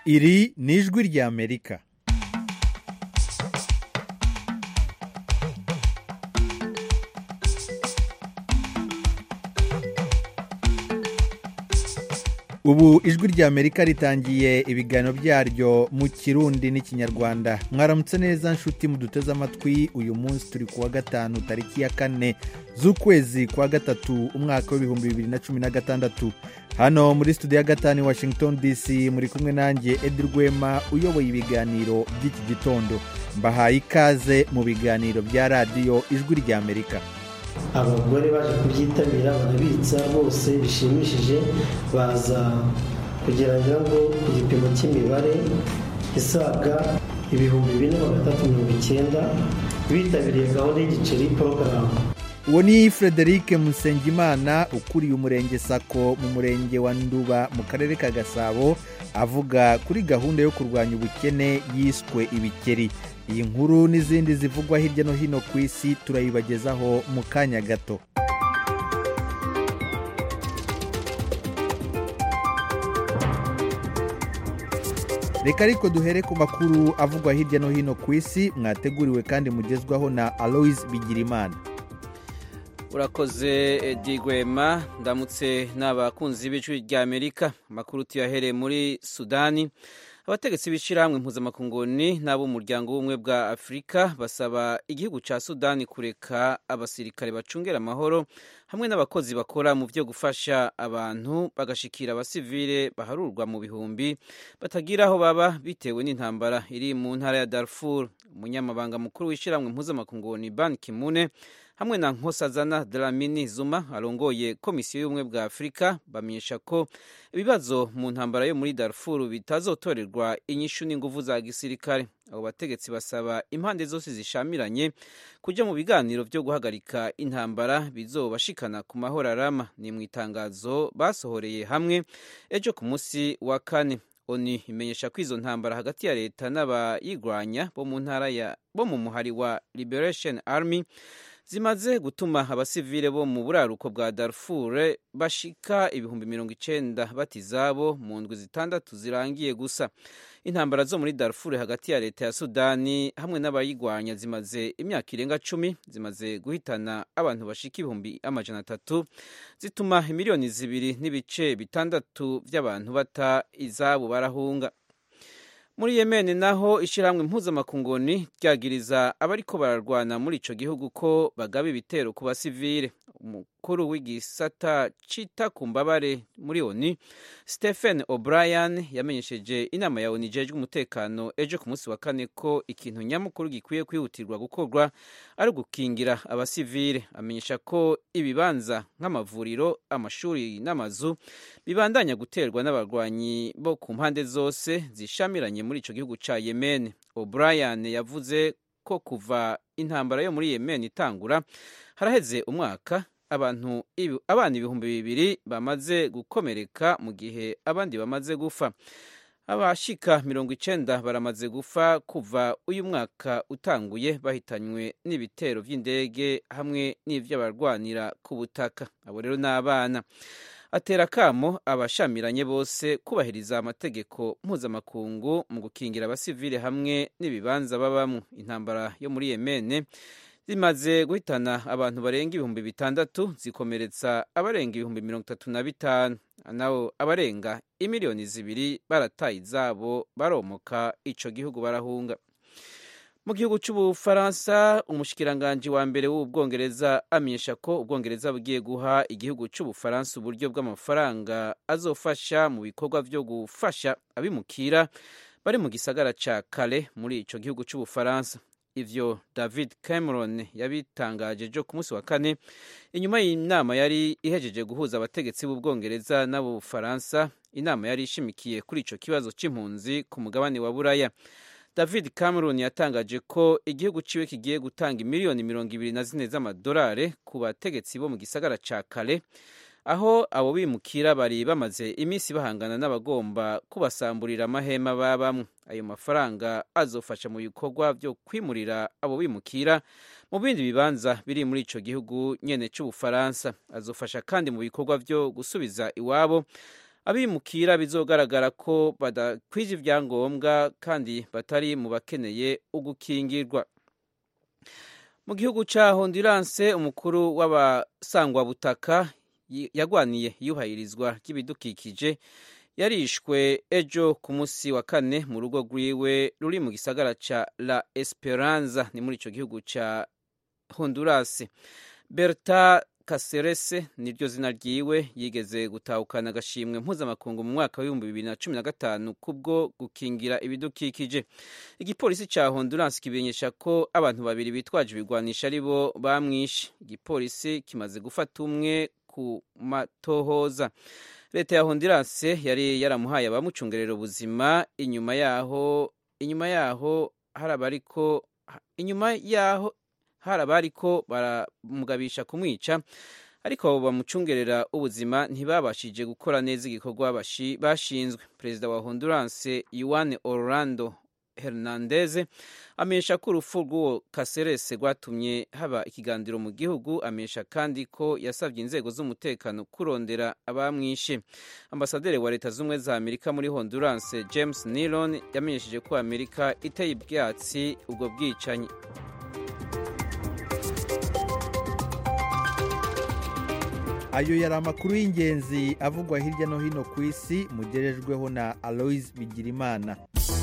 iri ni ijwi ry'amerika ubu ijwi ry'amerika ritangiye ibiganiro byaryo mu kirundi n'ikinyarwanda mwaramutse neza nshuti muduteze amatwi uyu munsi turi kuwa gatanu tariki ya kane z'ukwezi kwa gatatu umwaka w'ibihumbi bibiri na cumi na gatandatu hano muri studio ya gatanu i washington dc muri kumwe nanjye edi rwema uyoboye ibiganiro by'iki gitondo mbahaye ikaze mu biganiro bya radiyo ijwi ry'amerika abagore baje kubyitabira barabitsa bose bishimishije baza kugera ngo ku gipimo cy'imibare isaga ibihumbi bine magana atatu mirongo icyenda bitabiriye gahunda y'igiceri porogaramu uwo ni frederic musengimana ukuriye umurenge sako mu murenge wa nduba mu karere ka gasabo avuga kuri gahunda yo kurwanya ubukene yiswe ibikeri iyi nkuru n'izindi zivugwa hirya no hino ku isi turayibagezaho mu kanya gato reka ariko duhere ku makuru avugwa hirya no hino ku isi mwateguriwe kandi mugezwaho na aloise bigirimana urakoze digwema ndamutse n'abakunzi b'ijwi ry'amerika amakuru tuyahereye muri sudani abategetsi b'ishyirahamwe mpuzamakunguni n'ab'umuryango w'ubumwe bwa afurika basaba igihugu cya sudani kureka abasirikare bacungera amahoro hamwe n'abakozi bakora mu byo gufasha abantu bagashikira abasivile baharurwa mu bihumbi batagira aho baba bitewe n'intambara iri mu ntara ya darfur umunyamabanga mukuru w'ishyirahamwe mpuzamakunguni ban kimune hamwe na nkosazana dramini zuma arongoye komisiyo y'ubumwe bwa afurika bamenyesha ko ibibazo mu ntambara yo muri darfur bitazotorerwa inyishu n'inguvu za gisirikare abo bategetsi basaba impande zose zishamiranye kujya mu biganiro byo guhagarika intambara bizobashikana ku mahoro arama ni mu itangazo basohoreye hamwe ejo ku munsi wa kane oni imenyesha ko izo ntambara hagati ya leta n'abayigwanya bo mu ntara ya bo mu muhari wa liberation army zimaze gutuma abasivile bo mu buraruko bwa darfur bashika ibihumbi mirongo icenda bata izabo mu ndwi zitandatu zirangiye gusa intambara zo muri darfur hagati ya leta ya sudani hamwe n'abayigwanya zimaze imyaka irenga cumi zimaze guhitana abantu bashika ibihumbi amajana atatu zituma miliyoni zibiri n'ibice bitandatu by'abantu bata izabo barahunga muri yemeni naho ishyirahamwe mpuzamakunguni ryagiriza abariko bararwana muri ico gihugu ko bagaba ibitero ku basivile umukuru w'igisata cita ku mbabare muri oni stephen o'brien yamenyesheje inama ya oni ijejwe umutekano ejo ku munsi wa kane ko ikintu nyamukuru gikwiye kwihutirwa gukorwa ari ugukingira abasivile amenyesha ko ibibanza nk'amavuriro amashuri n'amazu bibandanya guterwa n'abarwanyi bo ku mpande zose zishamiranye muri ico gihugu ca yemen o'brien yavuze ko kuva intambara yo muri yemen itangura haraheze umwaka abantu abana ibihumbi bibiri bamaze gukomereka mu gihe abandi bamaze gupfa abashika mirongo icenda baramaze gupfa kuva uyu mwaka utanguye bahitanywe n'ibitero vy'indege hamwe n'ivy'abarwanira ku butaka abo rero n'abana atera akamo abashamiranye bose kubahiriza amategeko mpuzamakungu mu gukingira abasivile hamwe n'ibibanza babamwo intambara yo muri yemene zimaze guhitana abantu barenga ibihumbi bitandatu zikomeretsa abarenga ibihumbi mirongo itatu na bitanu naho abarenga imiliyoni zibiri barataye izabo baromoka ico gihugu barahunga mu gihugu cy'ubufaransa umushikiranganji wa mbere w'ubwongereza amenyesha ko ubwongereza bugiye guha igihugu cy'ubufaransa uburyo bw'amafaranga azofasha mu bikorwa byo gufasha abimukira bari mu gisagara ca kale muri ico gihugu cy'ubufaransa ivyo david cameron yabitangaje ejo ku munsi wa kane inyuma y'inama yari ihejeje guhuza abategetsi b'ubwongereza n'abufaransa inama yari ishimikiye kuri ico kibazo c'impunzi ku mugabane wa buraya david cameron yatangaje ko igihugu ciwe kigiye gutanga miliyoni mirongo ibiri na zine z'amadolari ku bategetsi bo mu gisagara ca kale aho abo bimukira bari bamaze iminsi bahangana n'abagomba kubasamburira amahema babamwe ayo mafaranga azofasha mu bikorwa byo kwimurira abo bimukira mu bindi bibanza biri muri ico gihugu nyene c'ubufaransa azofasha kandi mu bikorwa byo gusubiza iwabo abimukira bizogaragara ko badakwije ibyangombwa kandi batari mu bakeneye ugukingirwa mu gihugu cya honduranse umukuru w'abasangwabutaka yagwaniye iyubahirizwa ry'ibidukikije yarishwe ejo ku munsi wa kane mu rugo rwiwe ruri mu gisagara cya la esperanza ni muri icyo gihugu cya honduras berta kaserese niryo zina ryiwe yigeze gutahukana agashimwe mpuzamakungu mu mwaka w'ibihumbi bibiri na cumi na gatanu kubwo gukingira ibidukikije igipolisi cya honduras kimenyesha ko abantu babiri bitwaje ibigwanisha ari bo bamwishe igipolisi kimaze gufata umwe ku matohoza leta ya honduras yari yaramuhaye abamucungerera ubuzima inyuma yaho inyuma yaho hari abariko inyuma yaho hari abariko baramugabisha kumwica ariko abo bamucungerera ubuzima ntibabashije gukora neza igikorwa bashinzwe perezida wa honduras yuan orlando hernandez amenyesha ko urupfu rw'uwo kaserese rwatumye haba ikiganiro mu gihugu amenyesha kandi ko yasabye inzego z'umutekano kurondera abamwishe ambasaderi wa leta z'ubumwe za amerika muri honduras james nilon yamenyesheje ko amerika iteye ibyatsi ubwo bwicanyi ayo yari amakuru y'ingenzi avugwa hirya no hino ku isi mugerejweho na aloise bigirimana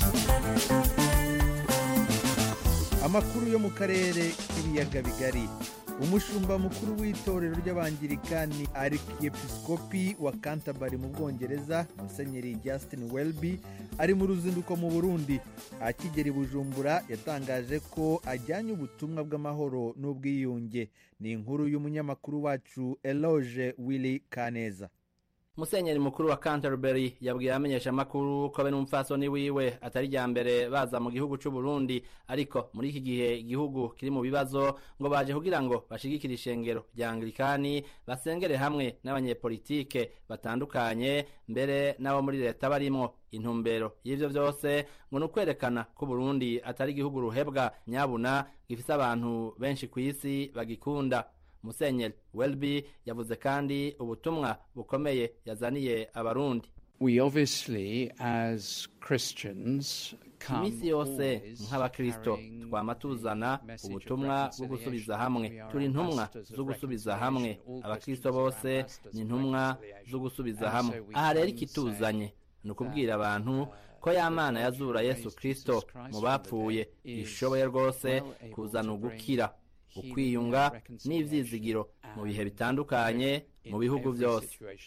amakuru yo mu karere k'ibiyaga bigari umushumba mukuru w'itorero ry'abangirikani arikiepiskopi wa canterbury mu bwongereza musenyeri justin welby ari mu ruzinduko mu burundi akigera i bujumbura yatangaje ko ajyanye ubutumwa bw'amahoro n'ubwiyunge ni inkuru y'umunyamakuru wacu eloge willy kaneza musenyeri mukuru wa canterbury yabwiye abamenyeshamakuru ko be n'umupfasoni wiwe atari rya mbere baza mu gihugu c'u Burundi ariko muri iki gihe igihugu kiri mu bibazo ngo baje kugira ngo bashigikire ishengero rya anglikani basengere hamwe n'abanyepolitike batandukanye mbere n'abo muri leta barimwo intumbero y'ivyo vyose ngo ni ukwerekana ko Burundi atari igihugu ruhebwa nyabuna gifise abantu benshi kw'isi bagikunda musenyeri welby yavuze kandi ubutumwa bukomeye yazaniye abarundi we obviously as christians iminsi yose nk'abakristo twama tuzana ubutumwa bwo gusubiza hamwe turi intumwa zo gusubiza hamwe abakristo bose ni intumwa zo gusubiza hamwe aha rero ikituzanye ni ukubwira abantu ko ya mana yazura yesu kristo mu bapfuye ishoboye rwose kuzana ugukira ukwiyunga n'ivyizigiro mu bihe bitandukanye mu bihugu byose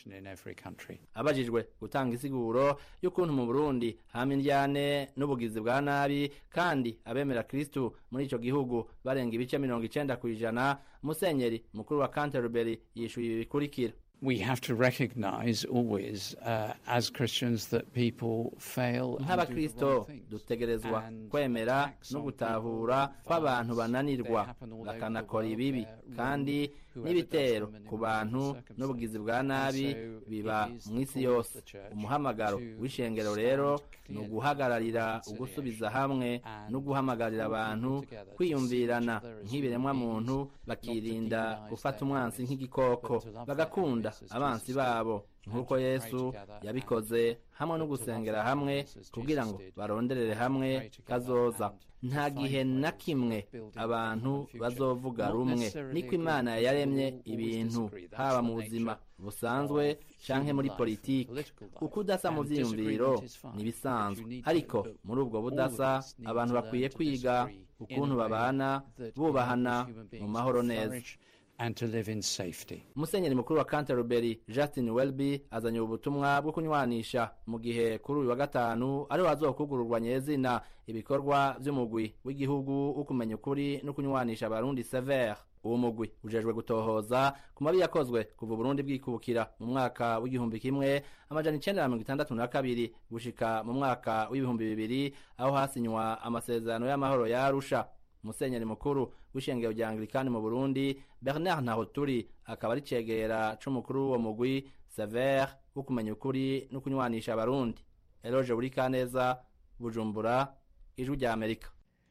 abajijwe gutanga isiguro y'ukuntu mu burundi hama indyane n'ubugizi bwa nabi kandi abemera kristu muri ico gihugu barenga ibice mirongo icenda ku ijana musenyeri mukuru wa canterbury yishuye ibi bikurikira we have to recognize always uh, as Christians that people fail nk'abakristo dutegerezwa kwemera no gutahura ko abantu bananirwa bakanakora ibibi kandi n'ibitero ku bantu n'ubugizi bwa nabi biba mu isi yose umuhamagaro w'ishengero rero ni uguhagararira ugusubiza hamwe no guhamagarira abantu kwiyumvirana nk'ibiremwa muntu bakirinda gufata umwansi nk'igikoko bagakunda abansi babo nk'uko yesu yabikoze hamwe no gusengera hamwe kugira ngo baronderere hamwe kazoza nta gihe na kimwe abantu bazovuga rumwe niko imana yaremye ibintu haba mu buzima busanzwe canke muri politiki uko udasa mu vyiyumviro nibisanzwe ariko muri ubwo budasa abantu bakwiye kwiga ukuntu babana bubahana mu mahoro neza and to live in safety. musenyeri mukuru wa canterbury justin welby azanye ubutumwa bwo kunywanisha mu gihe kuri uyu wa gatanu ariho hazokugururwa nyezina ibikorwa vy'umugwi w'igihugu wo kumenya ukuri no kunywanisha abarundi sever uwo mugwi ujejwe gutohoza ku mabi yakozwe kuva uburundi bwikubukira mu mwaka w'igihumbi kimwe amajana icenda na mirongo itandatu na kabiri gushika mu mwaka w'ibihumbi bibiri aho hasinywa amasezerano y'amahoro ya arusha musenyeri mukuru w'ishengero rya anglikani mu burundi bernard ntahoturi akaba ari cegera c'umukuru w'uwo mugwi sever wo kumenya ukuri no kunywanisha abarundi eloge buri kaneza bujumbura ijwi rya amerika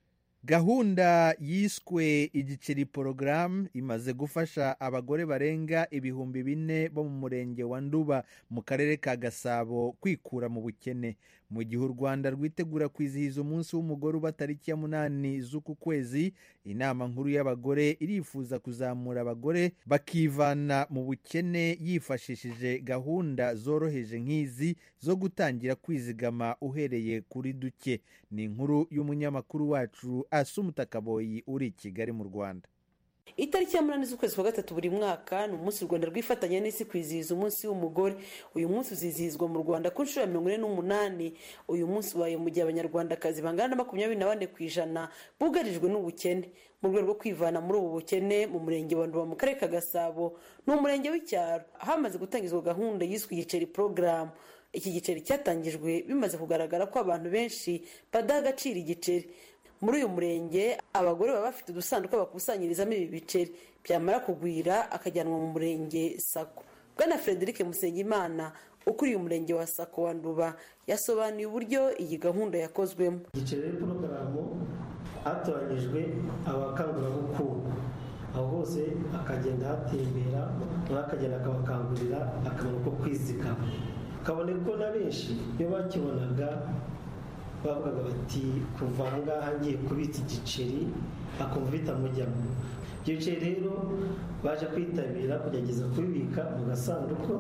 gahunda yiswe igiceri porogaramu imaze gufasha abagore barenga ibihumbi bine bo mu murenge wa nduba mu karere ka gasabo kwikura mu bukene mu gihe u rwanda rwitegura kwizihiza umunsi w'umugore uba tariki ya munani z'uku kwezi inama nkuru y'abagore irifuza kuzamura abagore bakivana mu bukene yifashishije gahunda zoroheje nk'izi zo gutangira kwizigama uhereye kuri duke ni inkuru y'umunyamakuru wacu asumutakaboyi uri i kigali mu rwanda itariki ya munani z'ukwezi kwa gatatu buri mwaka ni umunsi u rwanda rwifatanya n'isi kwizihiza umunsi w'umugore uyu munsi uzizihizwa mu rwanda ku nshuro ya mirongo ine n'umunani uyu munsi ubaye mu gihe abanyarwandakazi bangana na makumyabiri na bane ku ijana bugarijwe n'ubukene mu rwego rwo kwivana muri ubu bukene mu murenge wa nduba mu karere ka gasabo ni umurenge w'icyaro hamaze gutangizwa gahunda yiswe igiceri porogaramu iki giceri cyatangijwe bimaze kugaragara ko abantu benshi badaha agaciro igiceri muri uyu murenge abagore baba bafite udusanduku bakusanyirizamo ibi biceri byamara kugwira akajyanwa mu murenge sako bwana frederic musengimana ukuriye umurenge wa sako wa nduba yasobanuye uburyo iyi gahunda yakozwemo igiceri porogaramu hatoranyijwe abakangurambukungu aho hose akagenda hatembera nawe akagenda akabakangurira akamaro ko kwizigama kabone ko na benshi iyo bakibonaga bavugaga bati kuva aha ngaha ngiye kubitsa igiceri akumva bitamujyamo ibyo biceri rero baje kwitabira kugerageza kubibika mu gasanduku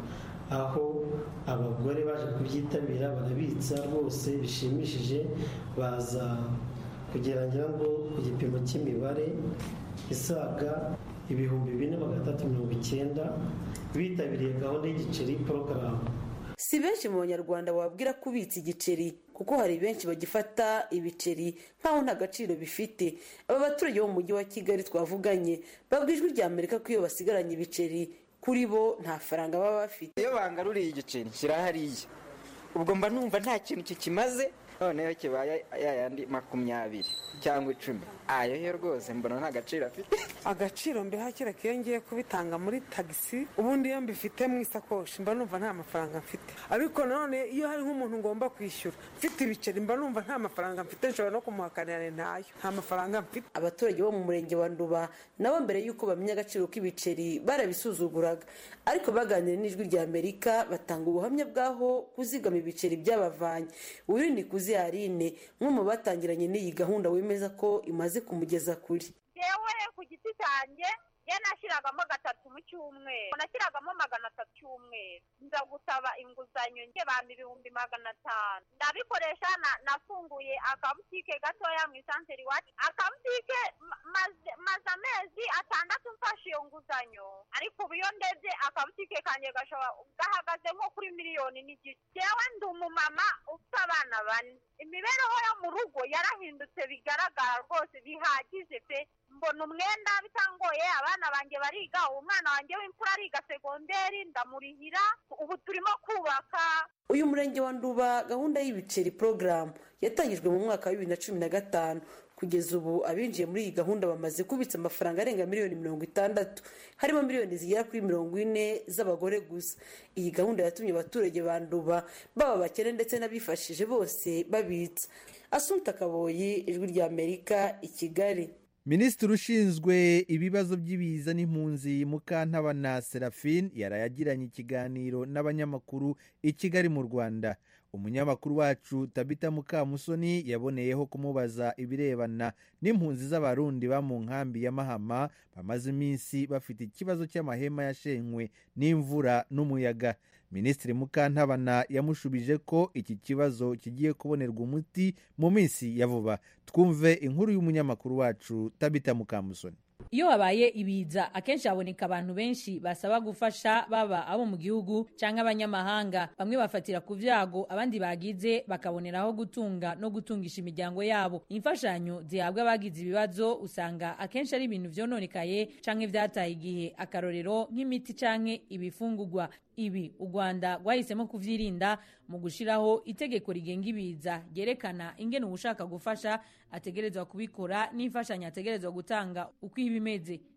aho abagore baje kubyitabira barabitsa rwose bishimishije baza kugerageza ngo ku gipimo cy'imibare isaga ibihumbi bine magana atatu mirongo icyenda bitabiriye gahunda y'igiceri porogaramu si benshi mu banyarwanda wabwira kubitsa igiceri kuko hari benshi bagifata ibiceri nk'aho nta gaciro bifite aba baturage bo mu mujyi wa kigali twavuganye babwa ijwi rya amerika ko iyo basigaranye ibiceri kuri bo nta faranga baba bafite iyo bangaruriye igiceri nshyira hariya ubwo mba numva nta kintu kikimaze noneho kibaye yayandi makumyabiri cyangwa icumi ayo yo rwose mbona nta gaciro afite agaciro mbiha kera iyo ngiye kubitanga muri tagisi ubundi iyo mbifite mu isakoshi mba numva nta mafaranga mfite ariko nanone iyo hari nk'umuntu ngomba kwishyura mfite ibiceri mba numva nta mafaranga mfite nshobora no kumuhakanira ntayo nta mafaranga mfite abaturage bo mu murenge wa nduba nabo mbere y'uko bamenya agaciro k'ibiceri barabisuzuguraga ariko baganira n'ijwi rya amerika batanga ubuhamya bw'aho kuzigama ibiceri byabavanye uyu ni kuzi Yarine umwe mu batangiranye n'iyi gahunda wemeza ko imaze kumugeza kuri yewe ku giti cyanjye ye nashyiragamo gatatu mu cyumweru nashyiragamo magana atatu cyumweru nza gusaba inguzanyo njye bampa ibihumbi magana atanu ndabikoresha nafunguye akabutike gatoya mu isantere iwacu akabutike maze amezi atandatu mfashe iyo nguzanyo ariko ubu iyo ndebye akabutike kanjye gashobora gahagaze nko kuri miliyoni n'igice yewe ndi umumama ufite abana bane imibereho yo mu rugo yarahindutse bigaragara rwose bihagije pe mbona umwenda bitangoye abana banjye bariga umwana wanjye w'imfura ariga segonderi ndamurihira ubu turimo kubaka uyu murenge wa nduba gahunda y'ibiceri porogaramu yatangijwe mu mwaka wa bibiri na cumi na gatanu kugeza ubu abinjiye muri iyi gahunda bamaze kubitsa amafaranga arenga miliyoni mirongo itandatu harimo miliyoni zigera kuri mirongo ine z'abagore gusa iyi gahunda yatumye abaturage ba nduba baba abakene ndetse n'abifashije bose babitsa asunta kaboyi ijwi rya amerika i kigali minisitiri ushinzwe ibibazo by'ibiza n'impunzi mukantabana serafine yarayagiranye ikiganiro n'abanyamakuru i kigali mu rwanda umunyamakuru wacu tabita mukamusoni yaboneyeho kumubaza ibirebana n'impunzi z'abarundi ba mu nkambi ya mahama bamaze iminsi bafite ikibazo cy'amahema yashenywe n'imvura n'umuyaga minisitiri mukantabana yamushubije ko iki kibazo kigiye kubonerwa umuti mu minsi ya vuba twumve inkuru y'umunyamakuru wacu tabita mukamusoni iyo habaye ibiza akenshi haboneka abantu benshi basaba gufasha baba abo mu gihugu cyangwa abanyamahanga bamwe bafatira ku byago abandi bagize bakaboneraho gutunga no gutungisha imiryango yabo imfashanyo zihabwa abagize ibibazo usanga akenshi ari ibintu byononekaye cyangwa byataye igihe akarorero nk'imiti cyangwa ibifungugwa ibi u rwanda rwahisemo kubyirinda mu gushyiraho itegeko rigenga ibiza ryerekana ingene ushaka gufasha ategerezwa kubikora n'imfashanyo ategerezwa gutanga uko iba imeze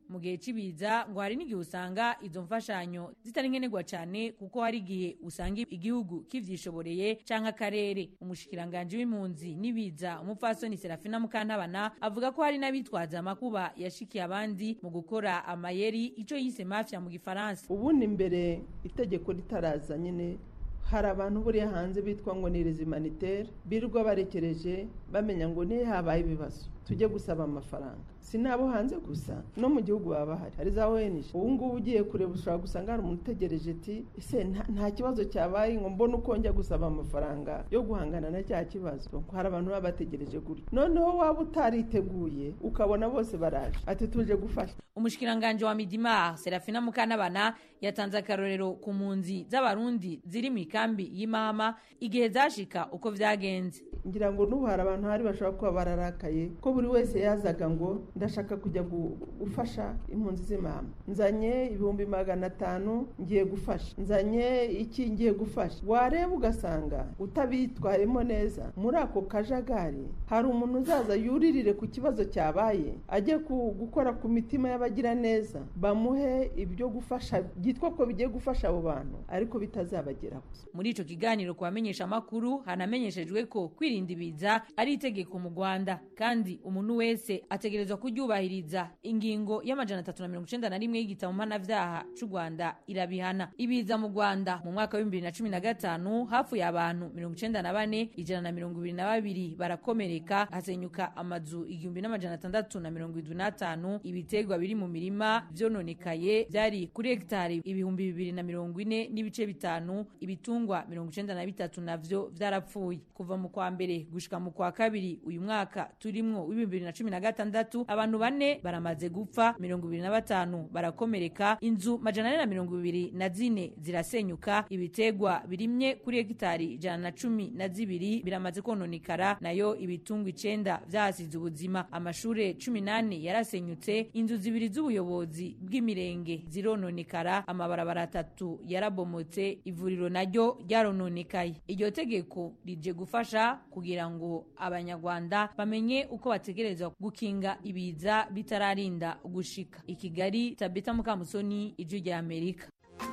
mu gihe cy'ibiza ngo hari n'igihe usanga izo mfashanyo zitari nkenerwa cyane kuko hari igihe usanga igihugu kivyishoboreye canke akarere umushikiranganji w'impunzi n'ibiza umupfasoni serafina mukantabana avuga ko hari n'abitwaza amakuba yashikiye abandi mu gukora amayeri ico yise mafia mu gifaransa ubundi mbere itegeko ritaraza nyine hari abantu buriya hanze bitwa ngo ni rezimaniteri birirwa barekereje bamenya ngo niyo habaye ibibazo tujye gusaba amafaranga si n'abo hanze gusa no mu gihugu baba bahari hari za ONG ubu ngubu ugiye kureba ushobora gusanga hari umuntu utegereje ati ese nta kibazo cyabaye ngo mbone uko njya gusaba amafaranga yo guhangana na cya kibazo hari abantu baba bategereje gutya noneho waba utariteguye ukabona bose baraje ati tuje gufasha umushikiranganji wa midimar serafina mukanabana yatanze akarorero ku mpunzi z'abarundi ziri mu ikambi y'imama igihe zashika uko vyagenze ngira ngo n'ubu hari abantu hari bashobora kuba bararakaye ko buri wese yazaga ngo ndashaka kujya gufasha impunzi z'imama nzanye ibihumbi magana atanu ngiye gufasha nzanye iki ngiye gufasha wareba ugasanga utabitwayemo neza muri ako kajagari hari umuntu uzaza yuririre ku kibazo cyabaye ajye gukora ku mitima y'abagira neza bamuhe ibyo gufasha byitwa ko bigiye gufasha abo bantu ariko bitazabageraho muri ico kiganiro ku bamenyesha amakuru hanamenyeshejwe ko kwirinda ibiza ari itegeko mu rwanda kandi umuntu wese ategerezwa kuryubahiriza ingingo y'amajana atatu na mirongo icenda na rimwe y'igitabo mpanavyaha c'u rwanda irabihana ibiza mu rwanda mu mwaka w'ibihumbi bibiri na cumi na gatanu hafuye abantu mirongo icenda na bane ijana na mirongo ibiri na babiri barakomereka hasenyuka amazu igihumbi n'amajana atandatu na mirongo idwi n'atanu ibiterwa biri mu mirima vyononekaye vyari kuri hegitari ibihumbi bibiri na mirongo ine n'ibice bitanu ibitungwa mirongo icenda na bitatu navyo vyarapfuye kuva mu kwa mbere gushika mu kwa kabiri uyu mwaka turimwo w'ibihumbi bibiri na cumi na gatandatu abantu bane baramaze gupfa mirongo ibiri na batanu barakomereka inzu majana ane na mirongo ibiri na zine zirasenyuka ibiterwa birimye kuri hegitari ijana na cumi na zibiri biramaze kononekara nayo ibitungwa icenda vyahasize ubuzima amashure cumi n'ane yarasenyutse inzu zibiri z'ubuyobozi bw'imirenge zirononekara amabarabara atatu yarabomotse ivuriro naryo ryarononekaye iryo tegeko rije gufasha kugira ngo abanyarwanda bamenye uko bategerezwa gukinga ibiza bitararinda gushika i kigali tabita mukamusoni ijwi rya amerika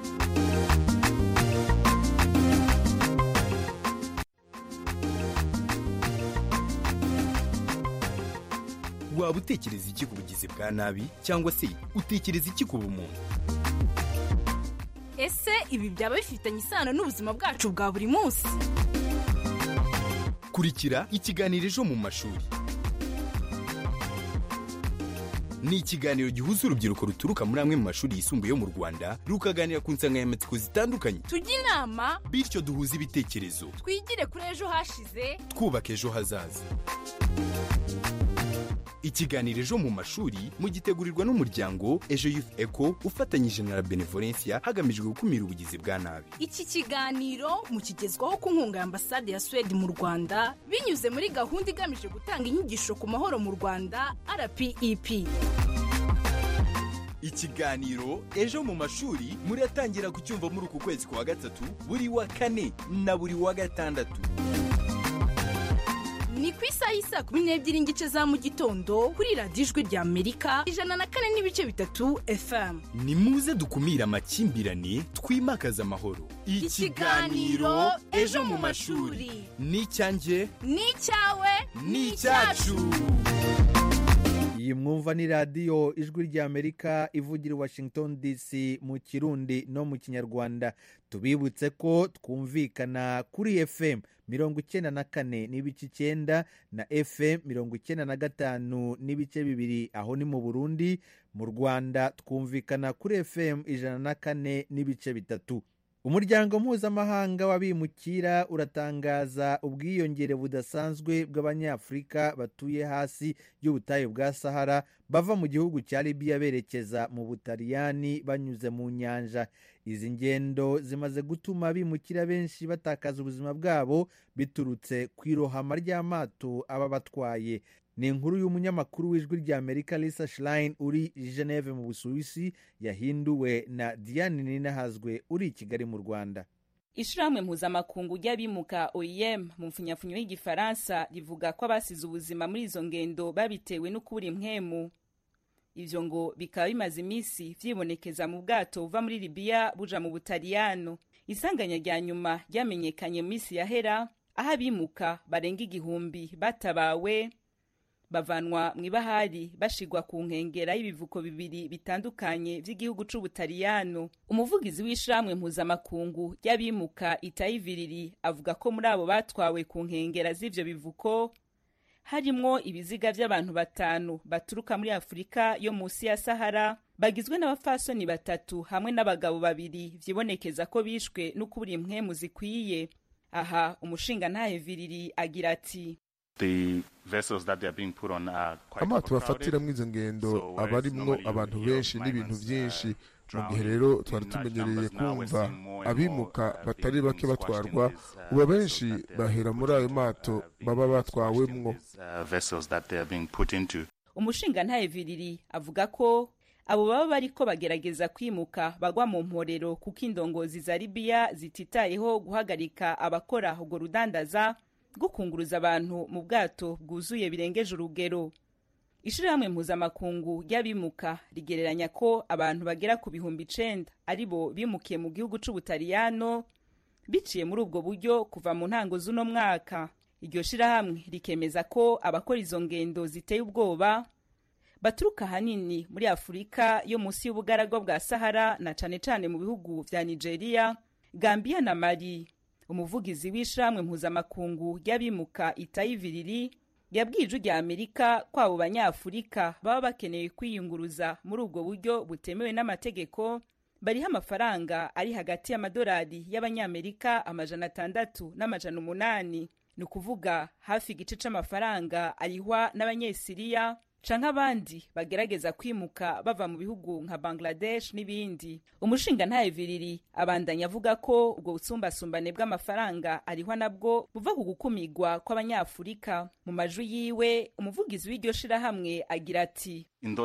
waba utekereza iki ku bugizi bwa nabi cyangwa se utekereza iki ku bumuntu ese ibi byaba bifitanye isano n'ubuzima bwacu bwa buri munsi kurikira ikiganiro ejo mu mashuri ni ikiganiro gihuza urubyiruko ruturuka muri amwe mu mashuri yisumbuye yo mu rwanda rukaganira ku nsanganyamatsiko zitandukanye tujye inama bityo duhuze ibitekerezo twigire kuri ejo hashize twubaka ejo hazaza ikiganiro ejo mu mashuri mugitegurirwa n'umuryango ejo youth eco ufatanyije na benevolencia hagamijwe gukumira ubugizi bwa nabi iki kiganiro mukigezwaho ku nkunga ya ambasade ya suwede mu rwanda binyuze muri gahunda igamije gutanga inyigisho ku mahoro mu rwanda rpep ikiganiro ejo mu mashuri muratangira kucyumva muri uku kwezi kwa gatatu buri wa kane na buri wa gatandatu ni ku isaha y'isa kumi n'ebyiri n'igice za mu gitondo kuri radiyo ijwi rya amerika ijana na kane n'ibice bitatu fm ni muze dukumire amakimbirane twimakaze amahoro ikiganiro ejo mu mashuri ni icyanjye ni icyawe ni icyacu iyi mwumva ni radiyo ijwi ry'amerika ivugira i washington dc mu kirundi no mu kinyarwanda tubibutse ko twumvikana kuri fm mirongo icyenda na kane n'ibice icyenda na fm mirongo icyenda na gatanu n'ibice bibiri aho ni mu burundi mu rwanda twumvikana kuri fm ijana na kane n'ibice bitatu umuryango mpuzamahanga w'abimukira uratangaza ubwiyongere budasanzwe bw'abanyafurika batuye hasi y'ubutayu bwa sahara bava mu gihugu cya libiya berekeza mu butaliyani banyuze mu nyanja izi ngendo zimaze gutuma abimukira benshi batakaza ubuzima bwabo biturutse ku irohama ry'amato aba batwaye ni inkuru y'umunyamakuru w'ijwi ry'amerika lisa shirayini uri geneve mu busuwisi yahinduwe na diane ninahazwe uri i kigali mu rwanda ishirahamwe mpuzamakungu ry'abimuka oem mu mfunyafunyo y'igifaransa rivuga ko abasize ubuzima muri izo ngendo babitewe no kubura impwemu ivyo ngo bikaba bimaze iminsi vyibonekeza mu bwato buva muri libiya buja mu butaliyano isanganya rya nyuma ryamenyekanye mu minsi yahera aho abimuka barenga igihumbi batabawe bavanwa mu ibahari bashigwa ku nkengera y'ibivuko bibiri bitandukanye vy'igihugu c'ubutaliyano umuvugizi w'ishiramwe mpuzamakungu ry'abimuka itayiviriri avuga ko muri abo batwawe ku nkengera z'ivyo bivuko harimwo ibiziga vy'abantu batanu baturuka muri afurika yo musi ya sahara bagizwe n'abafasoni batatu hamwe n'abagabo babiri vyibonekeza ko bishwe n'ukubura impwemu zikwiye aha umushinga ntaheviriri agira ati amato bafatiramwo izo ngendo aba arimwo abantu benshi n'ibintu vyinshi mu gihe rero twari tumenyereye kumva abimuka batari bake batwarwa uba benshi bahera muri ayo mato baba batwawemwo umushinga ntaheviriri avuga ko abo baba bariko bagerageza kwimuka bagwa mu mporero kuko indongozi za libiya zititayeho guhagarika abakora urwo rudandaza rwo kunguruza abantu mu bwato bwuzuye birengeje urugero ishirahamwe mpuzamakungu ry'abimuka rigereranya ko abantu bagera ku bihumbi icenda ari bo bimukiye mu gihugu c'ubutaliyano biciye muri ubwo buryo kuva mu ntango z'uno mwaka iryo shirahamwe rikemeza ko abakora izo ngendo ziteye ubwoba baturuka ahanini muri afurika yo munsi y'ubugaragwa bwa sahara na cane cane mu bihugu vya nigeria gambiya na mali umuvugizi w'ishiramwe mpuzamakungu ry'abimuka itayiviriri yabwiye ijwi rya amerika ko abo banyafurika baba bakeneye kwiyunguruza muri ubwo buryo butemewe n'amategeko bariho amafaranga ari hagati y'amadolari y'abanyamerika amajana atandatu n'amajana umunani ni ukuvuga hafi igice c'amafaranga arihwa n'abanyesiriya canke abandi bagerageza kwimuka bava mu bihugu nka bangladesh n'ibindi umushinga ntaheviriri abandanya avuga ko ubwo busumbasumbane bw'amafaranga arihwa nabwo buva ku gukumigwa kw'abanyafurika mu majwi yiwe umuvugizi w'iryo shirahamwe agira ati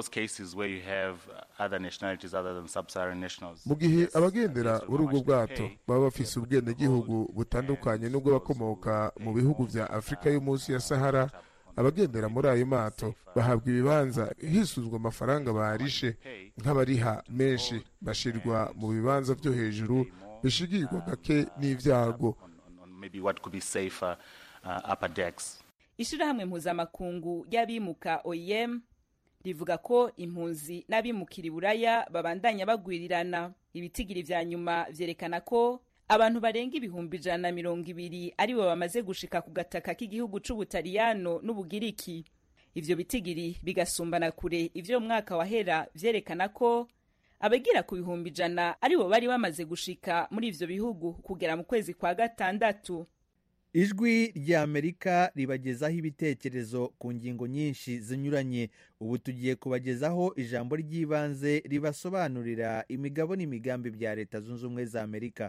mu gihe abagendera muri ubwo bwato baba bafise ubwenegihugu butandukanye n'ubwo bakomoka mu bihugu vya afurika yo munsi ya sahara abagendera muri ayo mato bahabwa ibibanza hisuzwa amafaranga barishe nk'abariha menshi bashirwa mu bibanza vyo hejuru bishigirwa gake n'ivyago ishirahamwe mpuzamakungu ry'abimuka oem rivuga ko impunzi n'abimukira iburaya babandanya bagwirirana ibitigiri vya nyuma vyerekana ko abantu barenga ibihumbi ijana na mirongo ibiri aribo bamaze gushika ku gataka k'igihugu c'ubutaliyano n'ubugiriki ivyo bitigiri bigasumbana kure ivyo mu mwaka wahera vyerekana ko abagira ku bihumbi ijana aribo bari bamaze gushika muri ivyo bihugu kugera mu kwezi kwa gatandatu ijwi rya amerika ribagezaho ibitekerezo ku ngingo nyinshi zinyuranye ubu tugiye kubagezaho ijambo ry'ibanze ribasobanurira imigabo n'imigambi bya leta zunze ubumwe za amerika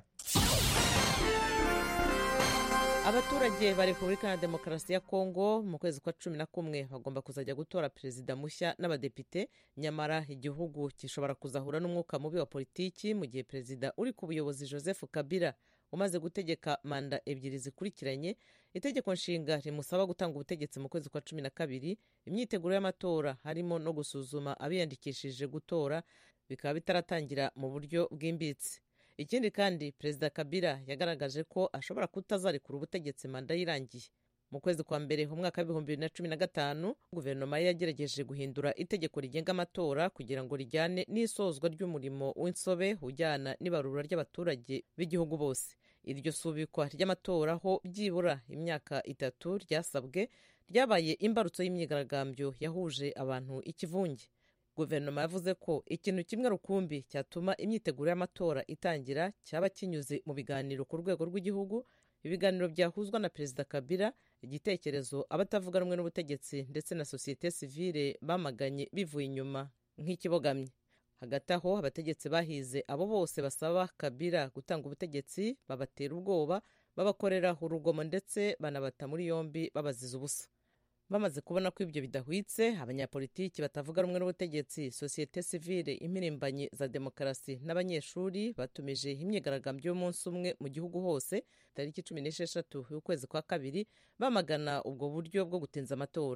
abaturage ba repubulika ya demokarasi ya kongo mu kwezi kwa cumi na kumwe bagomba kuzajya gutora perezida mushya n'abadepite nyamara igihugu gishobora kuzahura n'umwuka mubi wa politiki mu gihe perezida uri ku buyobozi joseph kabila umaze gutegeka manda ebyiri zikurikiranye itegeko nshinga rimusaba gutanga ubutegetsi mu kwezi kwa cumi na kabiri imyiteguro y'amatora harimo no gusuzuma abiyandikishije gutora bikaba bitaratangira mu buryo bwimbitse ikindi kandi perezida kabila yagaragaje ko ashobora kutazarekura ubutegetsi manda yirangiye mu kwezi kwa mbere mu mwaka w'ibihumbi bibiri na cumi na gatanu guverinoma ye yagerageje guhindura itegeko rigenga amatora kugira ngo rijyane n'isozwa ry'umurimo w'insobe ujyana n'ibarura ry'abaturage b'igihugu bose iryo subikwa ry'amatora ho byibura imyaka itatu ryasabwe ryabaye imbarutso y'imyigaragambyo yahuje abantu ikivunge guverinoma yavuze ko ikintu kimwe rukumbi cyatuma imyiteguro y'amatora itangira cyaba kinyuze mu biganiro ku rwego rw'igihugu ibiganiro byahuzwa na perezida kabila igitekerezo abatavuga rumwe n'ubutegetsi ndetse na sosiyete sivile bamaganye bivuye inyuma nk'ikibogamye hagati aho abategetsi bahize abo bose basaba kabila gutanga ubutegetsi babatera ubwoba babakorera urugomo ndetse banabata muri yombi babaziza ubusa bamaze kubona ko ibyo bidahwitse abanyapolitiki batavuga rumwe n'ubutegetsi sosiyete sivile impirimbanyi za demokarasi n'abanyeshuri batumije imyigaragambyo y'umunsi umwe mu gihugu hose tariki cumi n'esheshatu y'ukwezi kwa kabiri bamagana ubwo buryo bwo gutinza amatora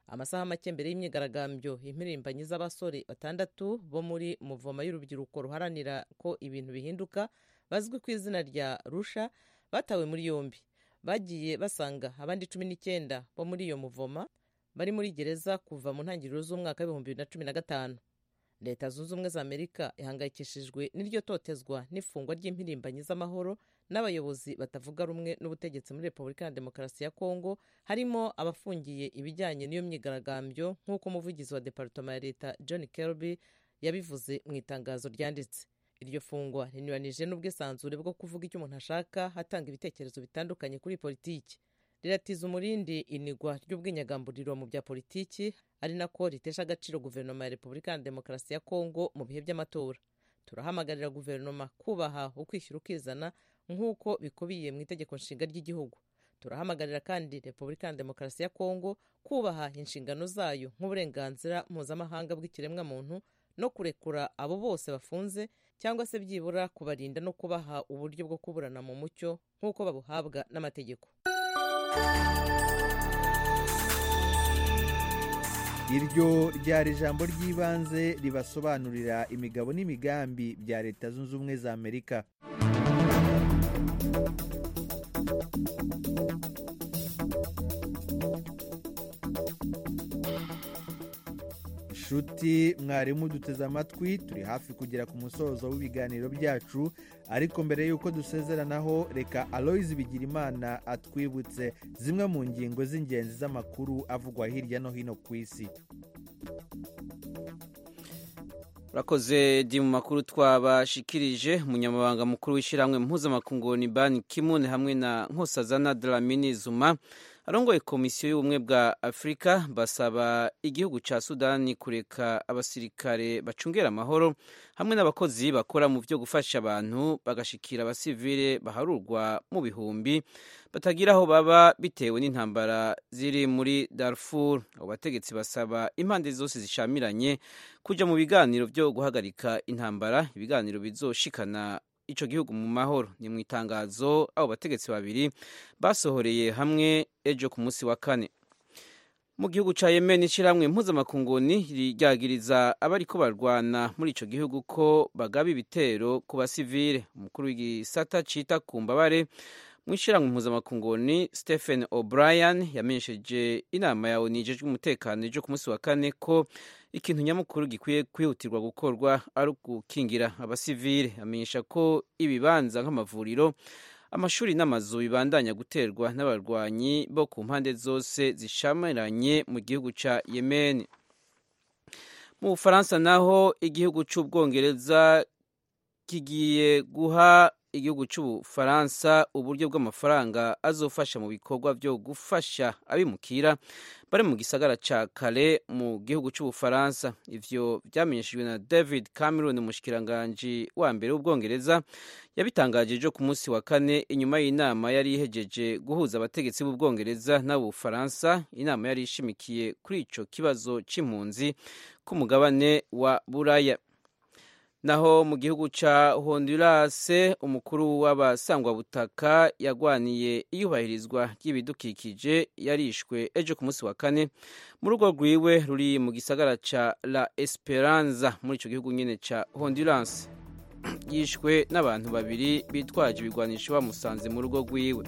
amasaha make mbere y'imyigaragambyo impirimbanyi z'abasore batandatu bo muri muvoma y'urubyiruko ruharanira ko ibintu bihinduka bazwi ku izina rya rusha batawe muri yombi bagiye basanga abandi cumi n'icyenda bo muri iyo muvoma bari muri gereza kuva mu ntangiriro z'umwaka w'ibihumbi bibiri na cumi na gatanu leta zunze ubumwe za amerika ihangayikishijwe n'iryo totezwa n'ifungwa ry'impirimbanyi z'amahoro n'abayobozi batavuga rumwe n'ubutegetsi muri repubulika ya demokarasi ya kongo harimo abafungiye ibijyanye n'iyo myigaragambyo nk'uko umuvugizi wa departoma ya leta john kirby yabivuze mu itangazo ryanditse iryo fungwa rinyuranije n'ubwisanzure bwo kuvuga icyo umuntu ashaka atanga ibitekerezo bitandukanye kuri politiki riratiza umurindi inigwa ry'ubwinyagamburiro mu bya politiki ari nako ritesha agaciro guverinoma ya repubulika ya demokarasi ya kongo mu bihe by'amatora turahamagarira guverinoma kubaha ukwishyira ukizana nk'uko bikubiye mu itegeko nshinga ry'igihugu turahamagarira kandi repubulika ya demokarasi ya kongo kubaha inshingano zayo nk'uburenganzira mpuzamahanga bw'ikiremwamuntu no kurekura abo bose bafunze cyangwa se byibura kubarinda no kubaha uburyo bwo kuburana mu mucyo nk'uko babuhabwa n'amategeko iryo ryari ijambo ry'ibanze ribasobanurira imigabo n'imigambi bya leta zunze ubumwe za amerika nshuti mwarimu duteze amatwi turi hafi kugera ku musozo w'ibiganiro byacu ariko mbere y'uko dusezeranaho reka aloyizi bigirimana atwibutse zimwe mu ngingo z'ingenzi z'amakuru avugwa hirya no hino ku isi urakoze di mu makuru twabashikirije umunyamabanga mukuru w'ishyirahamwe mpuzamakungu ni bani kimune hamwe na nkosazana dramini zuma arongoye komisiyo y'ubumwe bwa afurika basaba igihugu cya sudani kureka abasirikare bacungera amahoro hamwe n'abakozi bakora mu byo gufasha abantu bagashikira abasivile baharurwa mu bihumbi batagira aho baba bitewe n'intambara ziri muri darfur abo bategetsi basaba impande zose zishamiranye kujya mu biganiro byo guhagarika intambara ibiganiro bizoshikana icyo gihugu mu mahoro ni mu itangazo abo bategetsi babiri basohoreye hamwe ejo ku munsi wa kane mu gihugu cya yemen ishyirahamwe mpuzamakunguni ryagiriza abari ko barwana muri icyo gihugu ko bagaba ibitero ku basivile umukuru w'igisata cita ku mbabare mu ishyirahamwe mpuzamakunguni stephen o'brien yamenyesheje inama ya onu ijejwe umutekano ejo ku munsi wa kane ko ikintu nyamukuru gikwiye kwihutirwa gukorwa ari ugukingira abasivile amenyesha ko ibibanza nk'amavuriro amashuri n'amazu bibandanya guterwa n'abarwanyi bo ku mpande zose zishamiranye mu gihugu cya yemen mu bufaransa naho igihugu cy'ubwongereza kigiye guha igihugu cy'ubufaransa uburyo bw'amafaranga azofasha mu bikorwa byo gufasha abimukira bari mu gisagara cya kare mu gihugu cy'ubufaransa ivyo byamenyeshejwe na david cameron umushikiranganji wa mbere w'ubwongereza yabitangaje ejo ku munsi wa kane inyuma y'inama yari ihejeje guhuza abategetsi b'ubwongereza n'abufaransa inama yari ishimikiye kuri ico kibazo c'impunzi ku mugabane wa buraya naho mu gihugu cya honduras umukuru w'abasangwabutaka yagwaniye iyubahirizwa ry'ibidukikije yarishwe ejo ku munsi wa kane mu rugo rwiwe ruri mu gisagara cya la esperanza muri icyo gihugu nyine cya honduras yishwe n'abantu babiri bitwaje ibigwanisho bamusanze mu rugo rwiwe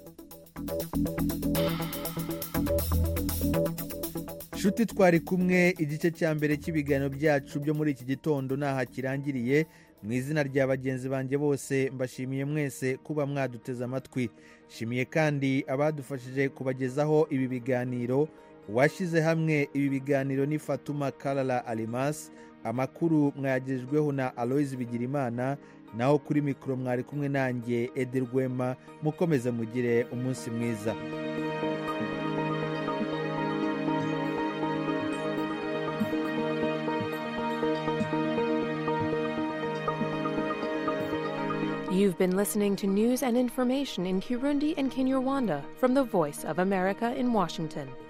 nshuti twari kumwe igice cya mbere cy'ibiganiro byacu byo muri iki gitondo ntaha kirangiriye mu izina rya bagenzi banjye bose mbashimiye mwese kuba mwaduteze amatwi shimiye kandi abadufashije kubagezaho ibi biganiro uwashyize hamwe ibi biganiro ni fatuma karara arimasi amakuru mwayagejejweho na aloyizi bigirimana naho kuri mikoro mwari kumwe nanjye ederwema mukomeze mugire umunsi mwiza You've been listening to news and information in Kirundi and Kinyarwanda from the Voice of America in Washington.